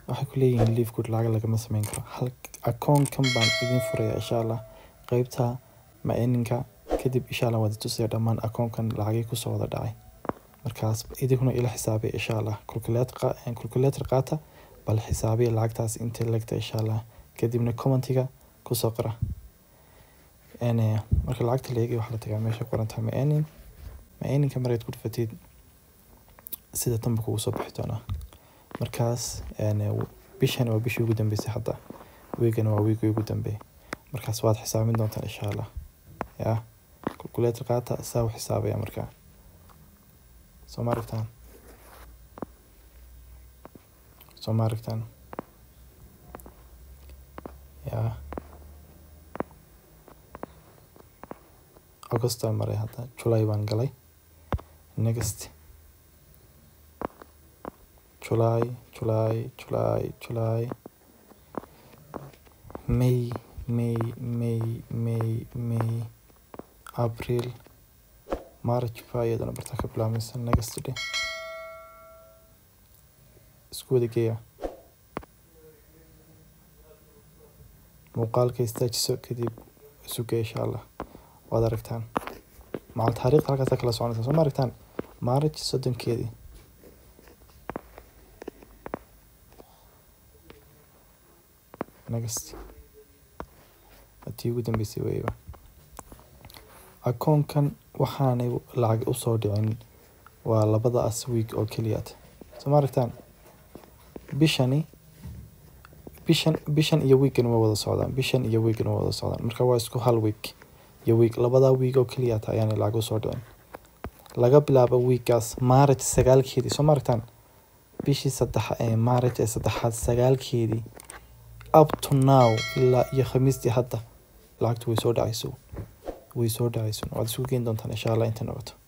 waxay ku leeyihiin leave good lacag lagama sameyn karo hal akoonkan baan idin furaya insha allah qeybta macininka kadib insha allah waad tusaya dhammaan akoonkan lacagii kusoo wada dhacay markaas idinkuna ila xisaabay insha allah calculator qaata bal xisaabiya lacagtaas intay legta insha allah kadibna commentiga kusoo qora marka lacagta la eegay waxaa la tagaa meesha qorantahay mainin maininka marayd ku dhufatid sida tanba kugu soo bixi doonaa markaas bishan waa bishii ugu dambeysay hadda wiigana waa wiigii ugu dambeeyay markaas waad xisaabin doontaan insha allah ya calculator qaata saa u xisaabaya markaa soo ma aragtaan soo ma aragtaan ya augustan maray hadda july baan galay next july july july july may may may may may april march baa iyadana bartaa ka bilaabmaysa next day isku wada geeya muuqaalka istaajiso kadib isugeya insha allah waad aragtaan macal taariikhda halkaasa kala soconaysa soo ma aragtaan march soddonkeedii next haddii ugu dambeysay weyba akoonkan waxaanay lacag usoo dhicin waa labadaas week oo keliyaad soo ma aragtaan bishani bishan bishan iyo weegan ma wada socdaan bishan iyo weegan ma wada socdaan marka waa isku hal week iyo week labadaa week oo keliyaata ayaanay lacag usoo dhicin laga bilaabo weekaas maaraj sagaalkeedii soo ma aragtaan bishii saddex ee maaraj ee saddexaad sagaalkeedii up to now ilaa iyo khamiistii hadda lacagtu way soo dhacayso way soo dhacayso waad isugu geyn doontaan insha allah inta noqoto